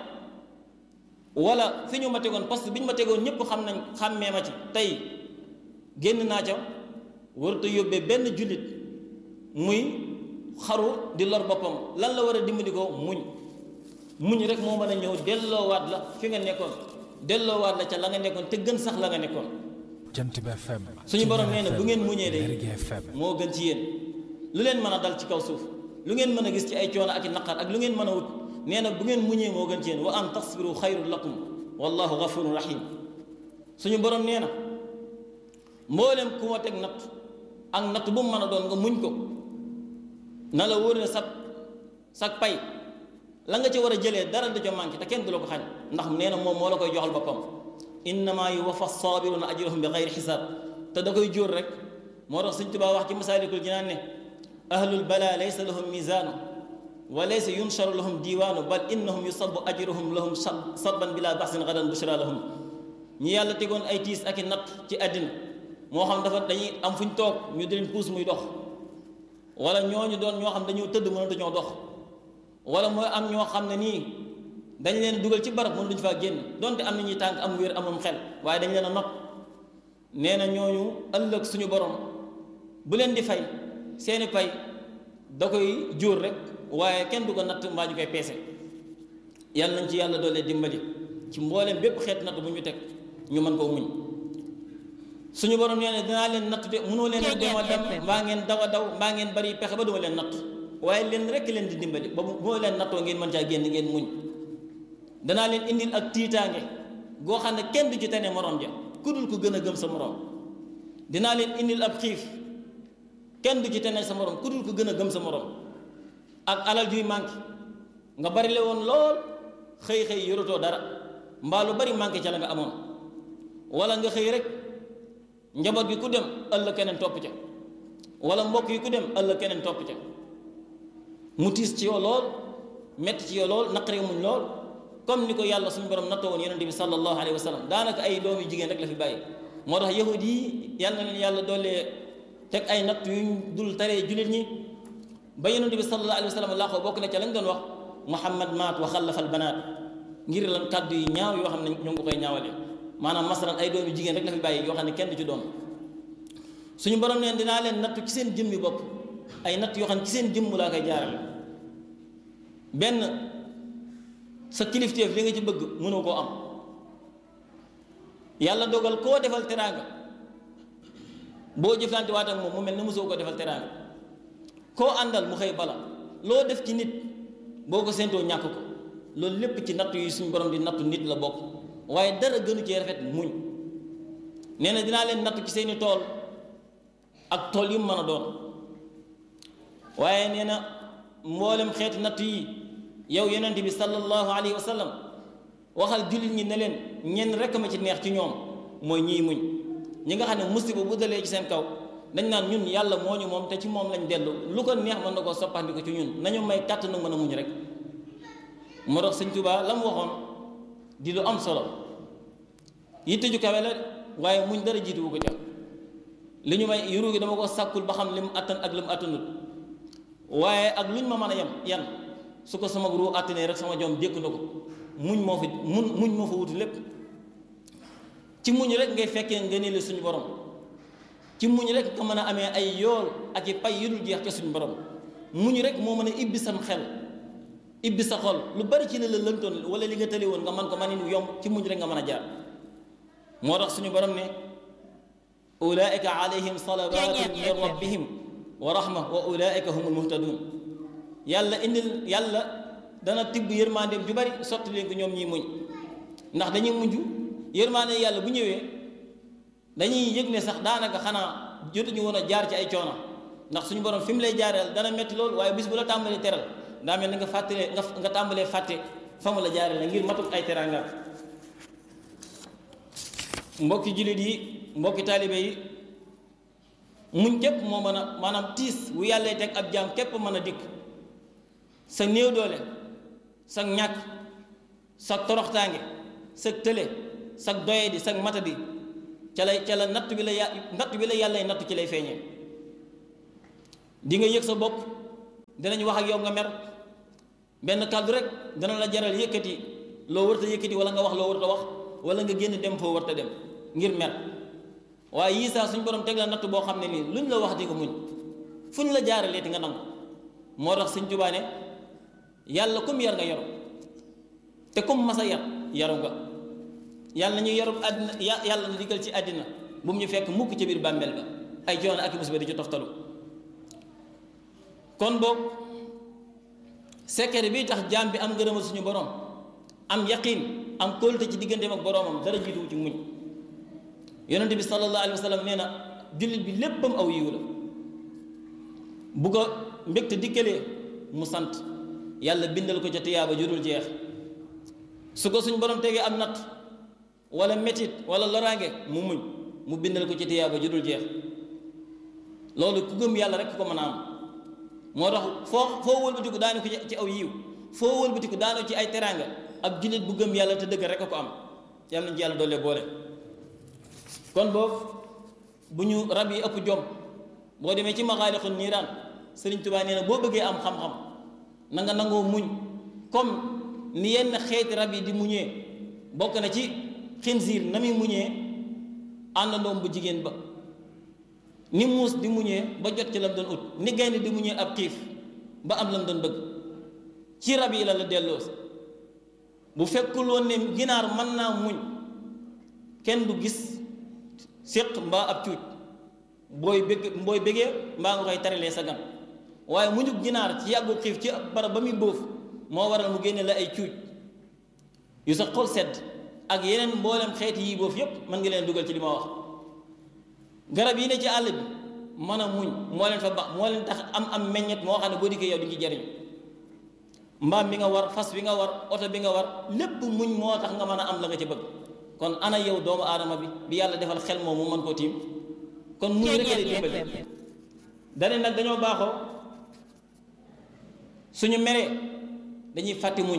wala fi ñu ma tegoon parce que bi ñu ma tegoon ñëpp xam nañ xàmmee ma ci tey génn naa ca warut a yóbbee benn jullit muy xaru di lor boppam lan la war a dimbali ko muñ muñ rek moo mën a ñëw delloowaat la fi nga nekkoon delloowaat la ca la nga nekkoon te gën sax la nga nekkoon jant bi FM suñu borom nee na bu ngeen muñee de Lergui FM moo gën ci yéen lu leen mën a dal ci kaw suuf lu ngeen mën a gis ci ay coono ak i naqar ak lu ngeen mën a wut nee na bu ngeen muñee moo gën ci yéen wa an tasbiru xayrun lakum wallahu gafurun rahim suñu borom nee na mboolem ku ma teg natt ak natt bu mu mën a doon nga muñ ko na la wóor ne sag sag pay la nga ci war a jëlee dara da ca manqué te kenn du la ko xañ ndax nee na moom moo la koy joxal boppam innama yuwaffa sabiruna ajrahum bi xayri xisaab te da koy jóor rek moo tax Sëñ Tuubaa wax ci masaalikul jinaan ne ahlul bala laysa lahum misaanu wa laysa yunsharu lahum diiwaanu bal innahum yusabu ajruhum lahum sabban bila baxsin gadan bushra lahum ñi yàlla tegoon ay tiis ak i natt ci àddina moo xam dafa dañuy am fu ñu toog ñu di leen puus muy dox wala ñooñu doon ñoo xam dañoo tëdd mënatu ñoo dox wala mooy am ñoo xam ne nii dañ leen dugal ci barab mën duñu faa génn donte am na ñuy tànk am wér amum xel waaye dañ leen a not nee na ñooñu ëllëg suñu borom bu leen di fay seeni pay da koy jóor rek waaye kenn du ko natt mbaa ñu koy peese yàlla nañ ci yàlla doole dimbali ci mbooleem bépp xeet natt bu ñu teg ñu mën koo muñ suñu borom nee na dinaa leen natt de mënoo leen a dema dem mbaa ngeen daw a daw mbaa ngeen bari pexe ba duma leen natt waaye leen rek leen di dimbali ba moo leen nattoo ngeen mën caa génn ngeen muñ danaa leen indil ak tiitaange goo xam ne kenn du ci tane morom ja ku dul ko gën a gëm sa morom dinaa leen indil ab xiif kenn du ci tane sa morom ku dul ko gën a gëm sa morom ak alal juy manqué nga bari le woon lool xëy xëy yoratoo dara mbaa lu bari manqué ca la nga amoon wala nga xëy rek njaboot gi ku dem ëllëg keneen topp ca wala mbokk yi ku dem ëllëg keneen topp ca mu tiis ci yow lool metti ci yow lool naqari muñ lool comme ni ko yàlla suñu borom nattoo woon yonente bi sallallahu alayhi wa sallam daanaka ay doom yu jigéen rek la fi bàyyi moo tax yahud yi yàlla na leen yàlla doolee teg ay natt yuñ dul taree jullit ñi ba yonente bi sallallahu alayhi wa sallam laa ko bokk na ca lañ doon wax muhammad maat wa xallafal banaat ngir lan kàddu yi ñaaw yoo xam ne ñu ngi ko koy ñaawale maanaam masalan ay doom yu jigéen rek la fi bàyyi yoo xam ne kenn du ci doom suñu borom neen dinaa leen nattu ci seen jëmmi bopp ay natt yoo xam ne ci seen jëmm laa koy jaarale benn sa kilifteef li nga ci bëgg mënoo koo am yàlla dogal koo defal teraanga boo jëflante waat ak moom mu mel ne mosoo ko defal teraanga koo àndal mu xëy bala loo def ci nit boo ko séentoo ñàkk ko loolu lépp ci natt yi suñu borom di nattu nit la bokk waaye dara gënu cee rafet muñ nee na dinaa leen nattu ci seeni tool ak tool yu mu mën a doon waaye nee na mboolem xeeti natt yi yow yonent bi sallallahu alayhi wa sallam waxal jullit ñi ne leen ñenn rekk ma ci neex ci ñoom mooy ñiy muñ ñi nga xam ne musiba bu dalee ci seen kaw dañ naan ñun yàlla moo ñu moom te ci moom lañ dellu lu ko neex mën na koo soppandi ko ci ñun nañu may kàtt na mën a muñ rek moo tax sëñ Tuubaa la mu waxoon di lu am solo yitte ju kawe la waaye muñ dara jiituwu ko ca li ñu may yuru gi dama ko sàkkul ba xam li mu attan ak li mu attanut waaye ak luñ ma mën a yem yan su ko sama ruu àttanee rek sama jom dékk na ko muñ moo fi mun muñ moo fa wuti lépp ci muñ rek ngay fekkee ngëneeli suñu borom ci muñ rek nga mën a amee ay yool ak i pay yu dul jeex ca suñu borom muñ rek moo mën a ibbi sam xel ibbi sa xol lu bari ci li la lëntoon wala li nga tëli woon nga mën ko man yomb ci muñ rek nga mën a jaar moo tax suñu borom ne ulaika alayhim salawatun min rabbihim wa rahma wa ulaika humul muhtadun yàlla indil yàlla dana tibb yërmandeem ju bari sotti leen ko ñoom ñiy muñ ndax dañuy mujj yërmande yàlla bu ñëwee dañuy yëg ne sax daanaka xanaa jotuñu woon a jaar ci ay coono ndax suñu borom fi mu lay jaareel dana metti lool waaye bis bu la tàmbalee teral daa mel ni nga fàttalee nga nga tàmbalee fàtte fa mu la jaareel ngir matuk ay teraanga mbokki jullit yi mbokki taalibe yi muñ képp moo mën a maanaam tiis bu yàlla teg ab jaam képp mën a dikk sa néew doole sa ñàkk sa toroxtaange sa tële sa doyadi sa matadi ca lay ca la natt bi la ya natt bi la yàlla natt ci lay feeñee di nga yëg sa bopp dinañ wax ak yow nga mer benn kàddu rek dana la jaral yëkkati loo warta yëkkati wala nga wax loo warta wax wala nga génn dem foo warta dem ngir mer waaye yii saa suñ borom teg la natt boo xam ne nii luñ la wax di ko muñ fuñ la jaaralee ti nga nangu moo tax Sëñ Tuubaa ne yàlla comme yar nga yaru te comme masa yar yaru nga yàlla ñu yarub àddina yàlla na digal ci àddina bu mu ñu fekk mukk ci biir bàmmeel ba ay coono ak musiba di ci toftalu kon boog secret bi tax jaam bi am ngërëmal suñu borom am yaqin am kóolute ci digganteem ak boromam dara jiituwu ci muñ yonent bi sallallahu alayhi wa sallam nee na jullit bi léppam aw yiw la bu ko mbégte dikkalee mu sant yàlla bindal ko ca tiyaaba jurul jeex su ko suñ borom tegee am natt wala metit wala loraange mu muñ mu bindal ko ci tiyaaba jurul jeex loolu ku gëm yàlla rek ko mën a am moo tax foo foo wëlbatiku daanu ko ci aw yiw foo wëlbatiku daanu ci ay teraanga ab jullit bu gëm yàlla te dëgg rek a ko am yàlla nañ ci yàlla doole boole kon boobu bu ñu rab yi ëpp jom boo demee ci maxaalixu niiraan sëriñ Tuubaa nee na boo bëggee am xam-xam na nga nangoo muñ comme ni yenn xeeti rab yi di muñee bokk na ci xinsiir na muy muñee àndandoom bu jigéen ba ni muus di muñee ba jot ci lam doon ut ni gaynde di muñee ab xiif ba am lam doon bëgg ci rab yi la la delloo bu fekkul woon ne ginaar mën naa muñ kenn du gis séq mbaa ab cuuj booy bëgg booy bëggee mbaa nga koy taralee sa gan waaye muñu ginaar ci yàggu xiif ci barab ba muy bóof moo waral mu génne la ay cuuj yu sa xol sedd ak yeneen mboolem xeeti yi boof yépp mën nga leen dugal ci li ma wax garab yi ne ci àll bi mën a muñ moo leen fa ba moo leen tax am am meññet moo xam ne boo dikkee yow di ci jariñ mbaam bi nga war fas bi nga war oto bi nga war lépp muñ moo tax nga mën a am la nga ci bëgg kon ana yow doomu aadama bi bi yàlla defal xel moom mu mën koo tiim kon muñ rek lay dimbali dane nag dañoo baaxoo suñu meree dañuy fàtti muñ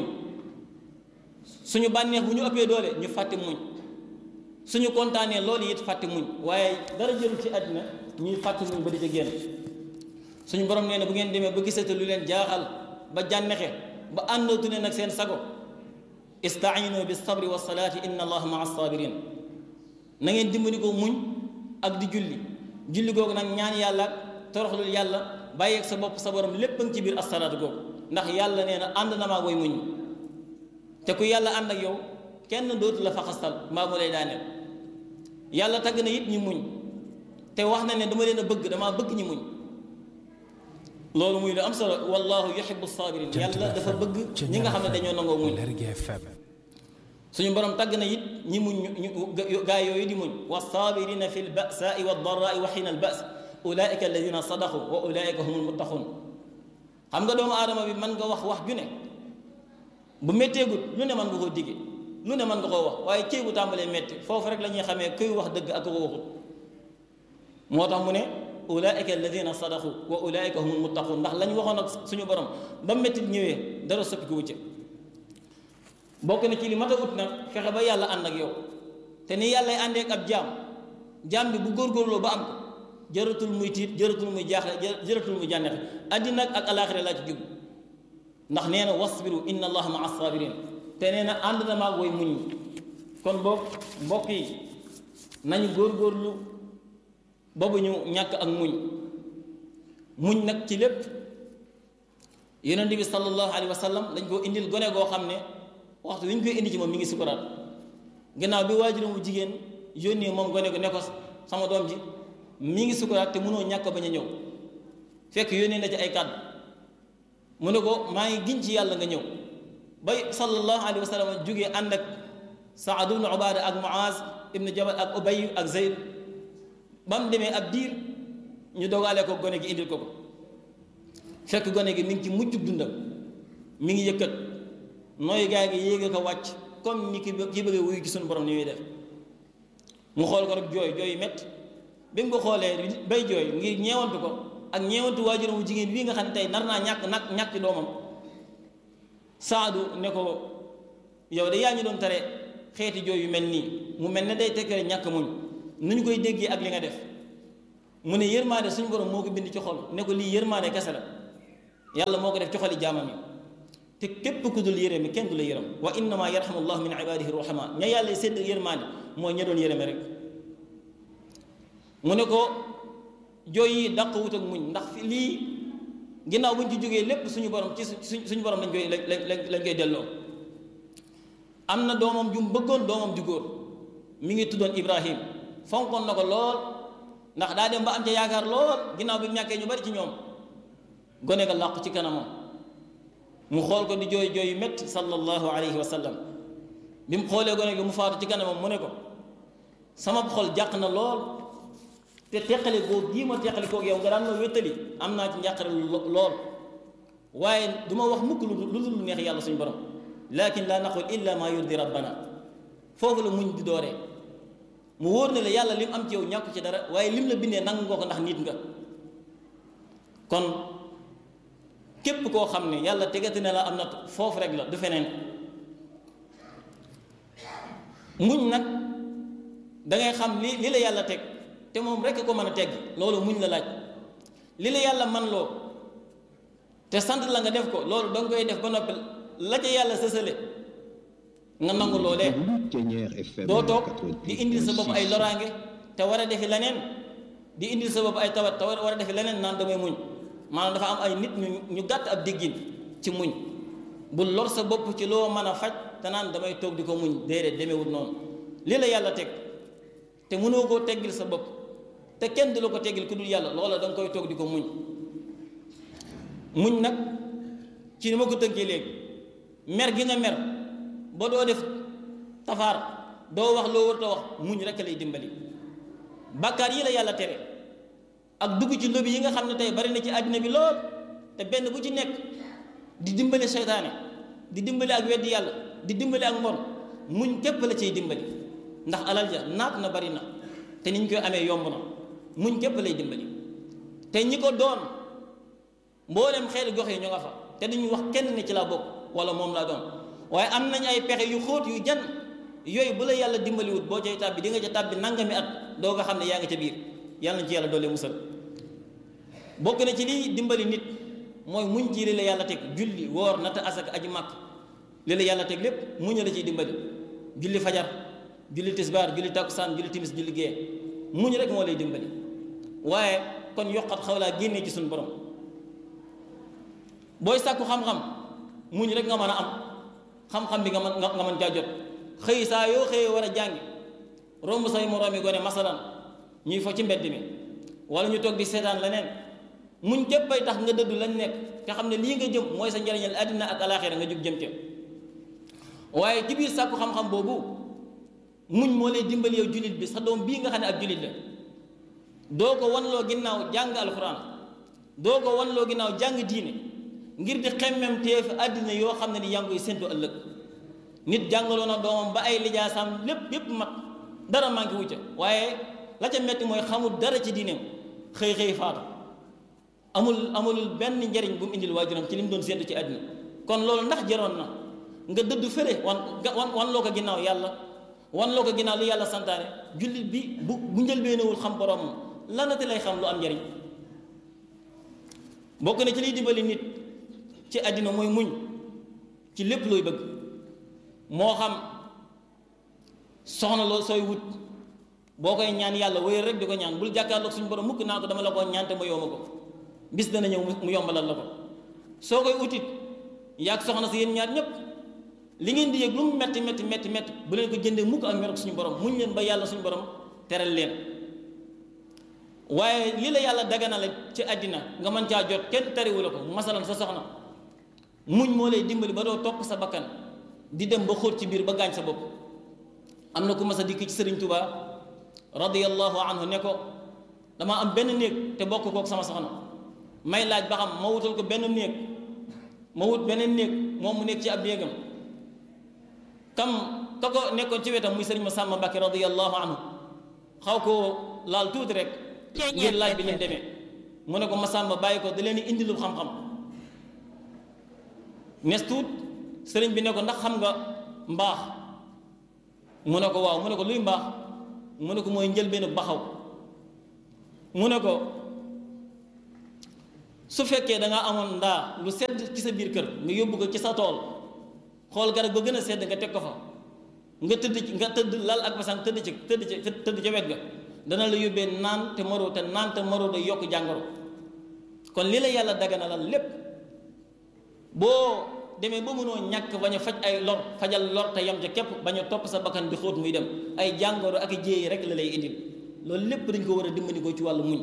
suñu bànneex bu ñu ëppee doole ñu fàtti muñ suñu kontaanee loolu it fàtti muñ waaye dara jëlu ci àddina ñuy fàtti muñ ba di ca génn suñu borom nee na bu ngeen demee ba gisate lu leen jaaxal ba jànnexe ba àndootu ne nag seen sago istainu bi sabri wa salaati inna allaha maa sabirin na ngeen dimbali ko muñ ak di julli julli googu nag ñaan yàlla ak toroxlul yàlla bàyyeeg sa bopp sa borom lépp a ngi ci biir asalaatu googu ndax yàlla nee na ànd na maa woy muñ te ku yàlla ànd ak yow kenn dootu la faxastal mbaa mu lay daaneel yàlla tagg na it ñi muñ te wax na ne dama leen a bëgg damaa bëgg ñi muñ loolu muy lu am solo wallahu yuhibbu sabirin yàlla dafa bëgg ñi nga xam ne dañoo nangoo muñ suñu borom tagg na it ñi muñ ñu gaa yooyu di muñ wa sabirina fi lbasaai wa darraai wa xiina albas ulaika alladina sadaqu wa ulaika humul muttaqun xam nga doomu aadama bi mën nga wax wax ju ne bu métteegut lu ne mën nga koo digge lu ne mën nga koo wax waaye cëy bu tàmbalee métti foofu rek la ñuy xamee kuy wax dëgg ak ko waxut moo tax mu ne ulaika alladina sadaqu wa ulaika humul muttaqun ndax lañ waxoon ak suñu borom ba métti ñëwee dara soppi ko wucce bokk na ci li mat a ut nag fexe ba yàlla ànd ak yow te ni yàllay àndee ak ab jaam jaam bi bu góorgóorloo ba am ko jëratul muy tiit jëratul muy jaaxle jëratul muy jànnexe àddina ak alaaxira laa ci jub ndax nee na wasbiru inna allaha maa sabirin te nee na ànd na maag way muñ kon boog mbokk yi nañu góorgóorlu boobu ñu ñàkk ak muñ muñ nag ci lépp yonent bi sallallahu alayhi wa sallam dañ koo indil gone goo xam ne waxtu wi ñu koy indi ci moom mi ngi sukuraat gannaaw bi waajuram bu jigéen yónnee moom gone ko ne ko sama doom ji mi ngi sukuraat te mënoo ñàkk bañ a ñëw fekk yónnee na ci ay kàddu mu ne ko maa ngi giñ ci yàlla nga ñëw bay sallallahu alayhi wa sallam jógee ànd ak Saad ibnu Ubaada ak Muaz ibnu Jabal ak Ubay ak Zayd ba mu demee ab diir ñu dogaale ko gone gi indil ko ko fekk gone gi mi ngi ci mujjub dundam mi ngi yëkkat nooy gaa gi yéege ko wàcc comme ni ki ki bëggee wuyu ci suñu borom ni muy def mu xool ko rek jooy jooy métti bi mu ko xoolee bay jooy ngir ñeewantu ko ak ñeewantu waajuram wu jigéen bii nga xam ne tey nar naa ñàkk nag ñàkk doomam saadu ne ko yow de yaa ñu doon tere xeeti jooy yu mel nii mu mel ne day tekkale ñàkk muñ nu ñu koy déggee ak li nga def mu ne yërmaande suñu borom moo ko bind ci xol ne ko lii yërmaande kese la yàlla moo ko def ci xoli jaamam yi te képp ku dul yërëme kenn du la yërëm wa innama yarhamu llahu min ibadihi ruhama ña yàlla sédd yërmaande mooy ña doon yërëme rek mu ne ko jooy yi dàq wut ak muñ ndax fi lii ginnaaw buñ ci jógee lépp suñu borom ci suñu borom lañ koy lañ lañ koy delloo am na doomam ju mu bëggoon doomam ju góor mi ngi tuddoon Ibrahim fonkoon na ko lool ndax daa dem ba am ca yaakaar lool ginnaaw bi mu ñàkkee ñu bari ci ñoom gone ga làqu ci kanamam mu xool ko di jooy jooy yu métti sallallahu alayhi wa sallam bi mu xoolee gone gi mu faatu ci kanamam mu ne ko sama xol jàq na lool te teqale koo gii ma teqale koog yow nga daan ma wéttali am naa ci njàqare lool waaye du ma wax mukk lu lu lu neex yàlla suñu borom lakin laa naqul illa ma yurdi rabbana foofu la muñ di dooree mu wóor ne la yàlla lim am ci yow ñàkku ci dara waaye lim la bindee nangu nga ko ndax nit nga kon képp koo xam ne yàlla tegati na la am na foofu rek la du feneen muñ nag dangay xam li li la yàlla teg te moom rekk ko mën a tegg loolu muñ la laaj li la yàlla man loo te sant la nga def ko loolu danga koy def ba noppi la ca yàlla sësale nga nangu loolee doo toog di indil sa bopp ay loraange te war a defi leneen di indil sa bopp ay tawat te war a defi leneen naan damay muñ maanaam dafa am ay nit ñu ñu gàtt ab déggin ci muñ bu lor sa bopp ci loo mën a faj te naan damay toog di ko muñ déedéet demewut noonu lii la yàlla teg te mënoo koo teggil sa bopp te kenn du la ko teggil ku dul yàlla loola da nga koy toog di ko muñ muñ nag ci ni ma ko tënkee léegi mer gi nga mer ba doo def tafaar doo wax loo warta wax muñ rekk lay dimbali bàkkaar yi la yàlla tere ak dugg ci lobi yi nga xam ne tey bari na ci àddina bi lool te benn bu ci nekk di dimbali seytaane di dimbali ak weddi yàlla di dimbali ak mbon muñ képp la ciy dimbali ndax alal ja naat na bari na te niñ koy amee yomb na muñ képp lay dimbali te ñi ko doon mboolem xeeti gox yi ñu nga fa te duñu wax kenn ne ci laa bokk wala moom laa doon waaye am nañ ay pexe yu xóot yu jan yooyu bu la yàlla dimbaliwut boo cay tàbbi di nga ca tàbbi nangami at doo nga xam ne yaa ngi ca biir yàlla na ci yàlla doole musal bokk na ci liy dimbali nit mooy muñ ci li la yàlla teg julli woor nata asaka aji màkk li la yàlla teg lépp muñ la ciy dimbali julli fajar julli tisbaar julli takkusaan julli timis julli gee muñ rek moo lay dimbali waaye kon yokkat xaw laa génnee ci suñu borom booy sàkku xam-xam muñ rek nga mën a am xam-xam bi nga mën nga mën caa jot xëy saa yoo xëyee war a jàngi romb say moroomi gone masalan ñuy fo ci mbedd mi wala ñu toog di seetaan leneen muñ képp ay tax nga dëddu lañ nekk te xam ne lii nga jëm mooy sa njariñal àddina ak alaaxira nga jóg jëm ca waaye ci biir sàkku xam-xam boobu muñ moo lay dimbali yow jullit bi sa doom bii nga xam ne ab jullit la doo ko wanloo ginnaaw jàng alxuraan doo ko wanloo ginnaaw jàng diine ngir di xemmem teef àddina yoo xam ne ni yaa ngi koy séntu ëllëg nit jàngaloo na doomam ba ay lijaasam lépp yépp mat dara manqué wu ca waaye la ca metti mooy xamul dara ci diineem xëy xëy faatu amul amul benn njariñ bu mu indil waajuram ci li mu doon séntu ci àddina kon loolu ndax jaroon na nga dëddu fële wan wan wan loo ko ginnaaw yàlla wan loo ko ginnaaw lu yàlla santaane jullit bi bu bu njëlbeenewul xam boromam lanati lay xam lu am njariñ bokk na ci liy dimbali nit ci àddina mooy muñ ci lépp looy bëgg moo xam soxna loo sooy wut boo koy ñaan yàlla wéyal rek di ko ñaan bul jàkkaarloog suñu borom mukk naa ko dama la ko ñaan te ma yomba ko bis dana ñëw mu yombalal la ko soo koy utit yaag soxna si yéen ñaar ñépp li ngeen di yëg lu mu metti metti metti metti bu leen ko jëndee mukk ak mer ak suñu borom muñ leen ba yàlla suñu borom teral leen waaye li la yàlla daganale ci àddina nga mën caa jot kenn tariwu la ko masalan sa soxna muñ moo lay dimbali ba doo topp sa bakkan di dem ba xóot ci biir ba gaañ sa bopp am na ku mas a dikk ci sëriñ Tuubaa radiyallahu anhu ne ko dama am benn néeg te bokk kook sama soxna may laaj ba xam ma wutal ko benn néeg ma wut beneen néeg moom mu nekk ci ab néegam kam ka ko nekkoon ci wetam muy sëriñ ma sàmma Mbàkke radiyallahu anhu xaw koo laal tuuti rek ngir laaj bi leen demee mu ne ko Masamba bàyyi ko da leen di indilul xam-xam nes tuut sëriñ bi ne ko ndax xam nga mbaax mu ne ko waaw mu ne ko luy mbaax mu ne ko mooy njëlbeenu baxaw mu ne ko su fekkee da nga amoon ndaa lu sedd ci sa biir kër nga yóbbu ko ci sa tool xool garab ba gën a sedd nga teg ko fa nga tëdd ci nga tëdd lal ak basang tëdd ci tëdd ci tëdd ca wet ga dana la yóbbee naan te maroo te naan te maroo day yokk jàngoro kon li la yàlla daganalal lépp boo demee ba mënoo ñàkk bañ a faj ay lor fajal lor te yam ca képp bañ a topp sa bakkan di xóot muy dem ay jàngoro ak i jéey rek la lay indil loolu lépp dañ ko war a dimbali ko ci wàllu muñ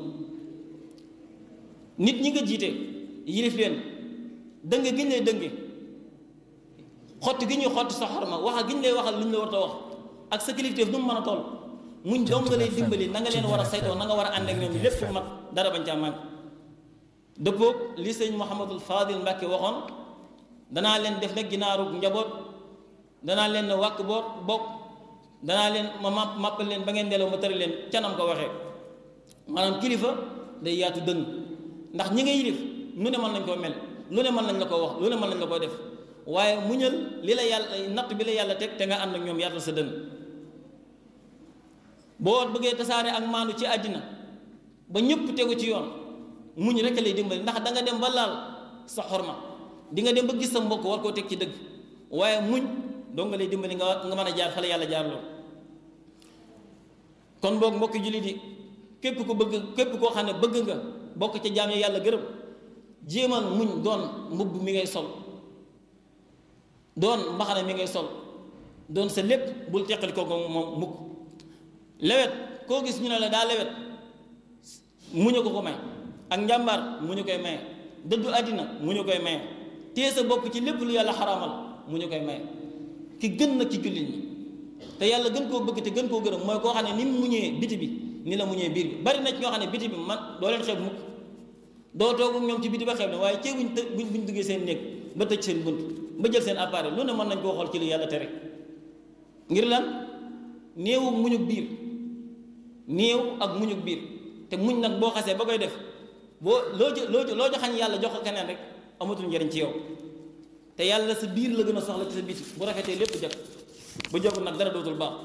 nit ñi nga jiite yilif leen dënge gi ñu lay dënge xotti gi ñuy xotti sa xorma waxa gi ñu lay waxal lu ñu la war a wax ak sa kilifteef nu mu mën a toll muñ dong nga lay dimbali na nga leen war a saytoo na nga war a ànd ak ñoom lépp mat dara bañ caa màgg dëppoog li sëñ Mouhamadul Fadil Mbàkke waxoon danaa leen def nag ginaaru njaboot danaa leen ne wàkk boot bokk danaa leen ma màpp màppal leen ba ngeen delloo ma tëri leen canam ko waxee maanaam kilifa day yaatu dënn ndax ñi nga yilif lu ne mën nañ koo mel lu ne mën nañ la ko wax lu ne mën nañ la koo def waaye muñal li la yàlla natt bi la yàlla teg te nga ànd ak ñoom yaatal sa dënn boo bëggee tasaare ak maandu ci àddina ba ñëpp tegu ci yoon muñ rek lay dimbali ndax da nga dem ba laal sa xorma di nga dem ba gis sa mbokk war koo teg ci dëgg waaye muñ doo nga lay dimbali nga nga mën a jaar fa la yàlla jaar loolu kon boog mbokki jullit yi képp ku bëgg képp koo xam ne bëgg nga bokk ca jaam yi yàlla gërëm jéemal muñ doon mbubb mi ngay sol doon mbaxana mi ngay sol doon sa lépp bul teqali ko moom mukk lewet koo gis ñu ne la daa lewet muñu ko ko may ak njàmbaar mu ñu koy maye dëddu àddina mu ñu koy maye téye sa bopp ci lépp lu yàlla xaraamal mu ñu koy maye ki gën nag ci jullit ñi te yàlla gën koo bëgg te gën koo gërëm mooy koo xam ne ni mu muñee biti bi ni la muñee biir bi bari na ci ñoo xam ne biti bi man doo leen xeeb mukk doo toog ak ñoom ci biti ba xeeb ne waaye cee buñ të buñ buñ duggee seen néeg ba tëj seen bunt ba jël seen appareil lu ne mën nañ koo xool ci lu yàlla tere ngir lan néewu muñug biir néew ak muñug biir te muñ nag boo xasee ba koy def boo loo jo loo loo joxañ yàlla jox ko keneen rek amatul njariñ ci yow te yàlla sa biir la gën a soxla ci sa biti bu rafetee lépp jag bu jagul nag dara dootul baax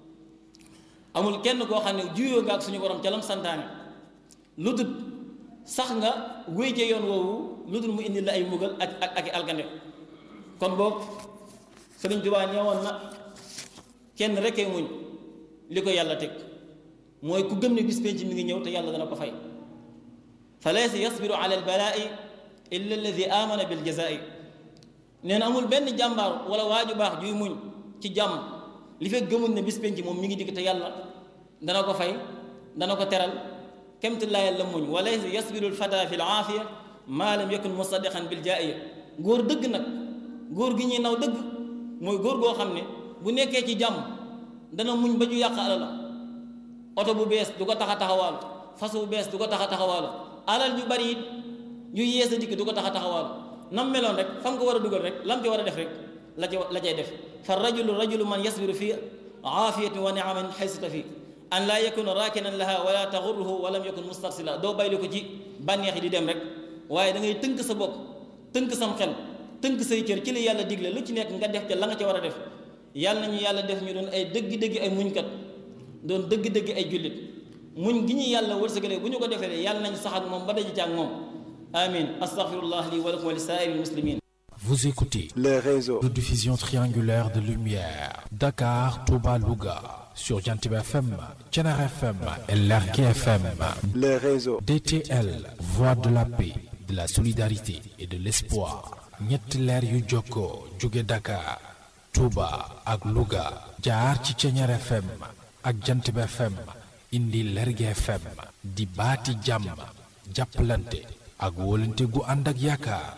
amul kenn koo xam ne juyoo nga ak suñu borom ca lam santaane lu dul sax nga wéy ca yoon woowu lu dul mu indi la ay mugal ak ak ak i alkande kon boog Sëriñ Tuubaa ñëwoon na kenn rekkee muñ li ko yàlla teg mooy ku gëm ne bis penc mi ngi ñëw te yàlla dana ko fay fa laysa yasbiru ala albalaa'i illa alladi amana bil jazaa'i nee na amul benn jàmbaar wala waaju baax juy muñ ci jàmm li fekk gëmul ne bis penc moom mi ngi dikk te yàlla dana ko fay dana ko teral kemt laayal la muñ wa laysa yasbiru alfata fi alaafiya maa lam yakun musaddiqan bil jaaiya góor dëgg nag góor gi ñuy naw dëgg mooy góor goo xam ne bu nekkee ci jàmm dana muñ ba ju yàq alala oto bu bees du ko tax a taxawaalu fas bu bees du ko tax a taxawaalu alal ju bari it ju yees a dikk du ko tax a taxawaalu nam meloon rek fam ko war a dugal rek lam ci war a def rek la ca la cay def fa rajulu rajulu man yasbiru fi aafiyatin wa niamin xaysata fi an laa yakuna raakinan laha wala taxurruhu wa lam yakun mustarsila doo bayli ko ci bànneex yi di dem rek waaye da ngay tënk sa bopp tënk sam xel tënk say cër ci li yàlla digle lu ci nekk nga def ca la nga ca war a def yàlla nañu yàlla def ñu doon ay dëgg-dëgg ay muñkat doon dëgg-dëgg ay jullit muñ gi ñu yàlla wërsëgale bu ñu ko defee yàlla nañ sax ak moom ba daje ci ak moom amin astaghfirullah li wa lakum wa li saa'iril muslimin Vous écoutez les réseaux, de diffusion triangulaire de lumière Dakar, Touba, Louga sur Jantib FM, Thiénare FM et Lergui FM. les réseaux, DTL, voix de la paix, de la solidarité et de l'espoir. ñetti leer yu jokkoo jóge Dakar, Touba ak Louga jaar ci Thiénare FM ak Jantib FM indi Lergui FM di baati jàmm jàppalante ak wóolante gu ànd ak yaakaar.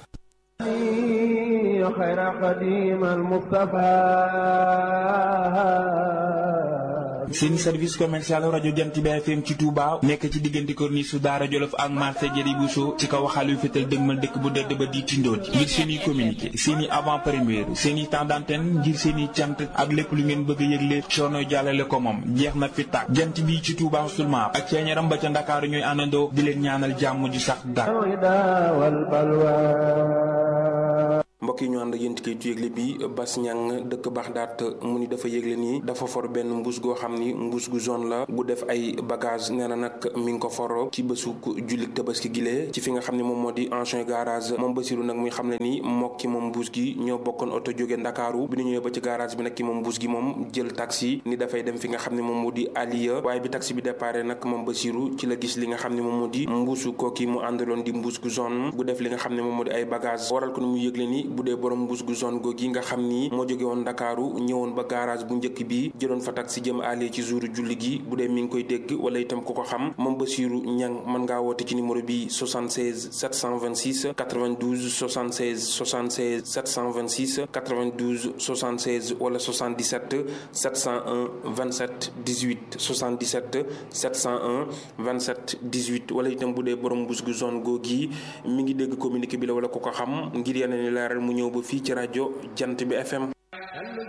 خير قديم المصطفى seen service commercial rajo Jant bi FM ci Touba nekk ci diggante corniche su Daara Jolof ak marché Jëri Bousso ci kaw xalu fétal dëgmal dëkk bu dëdd ba di tindooti ngir seen i communiqué seen i avant première seen i temps d'antenne ngir seen i cant ak lépp lu ngeen bëgg a yëgle coono jàllale ko moom jeex na fi tàkk jant bi ci Touba seulement ak ceeñaram ba ca Ndakaaru ñooy àndandoo di leen ñaanal jàmm ju sax dàkk الهدى والبلوى mbokk mbokk yi ñu ànd ak yéen ci kayitu yëgle bi Bas Ñang dëkk Baxdaat mu ni dafa yëgle nii dafa for benn mbuus goo xam ni mbuus gu zone la gu def ay bagage nee na nag mi ngi ko for ci bésu jullit tabaski gile ci fi nga xam ne moom moo di ancien garage moom Basiru nag muy xam ne ni mook ki moom mbuus gi ñoo bokkoon oto jóge Ndakaaru bi ñu ñëwee ba ci garage bi nag ki moom mbuus gi moom jël taxi ni dafay dem fi nga xam ne moom moo di Aliya waaye bi taxi bi déparé nag moom Basiru ci la gis li nga xam ne moom moo di mbuusu kooki mu àndaloon di mbuus gu zone gu def li nga xam ne moom moo di ay bagage waral ko ni mu yëgle ni bu dee borom mbuus gu zone googi nga xam ni moo jóge woon Ndakaaru ñëwoon ba garage bu njëkk bi jëloon fa taxi jëm Aliya ci jouru julli gi bu dee mi ngi koy dégg wala itam ku ko xam moom Basiru Ñang mën ngaa woote ci numéro bi 76 726 92 76 76 726 92 76 wala 77 701 27 18 77 701 27 18 wala itam bu dee borom bus gu zone googi mi ngi dégg communiqué bi la wala ku ko xam ngir yeneen i leeral mu ñëw ba fii ci rajo Jant bi FM.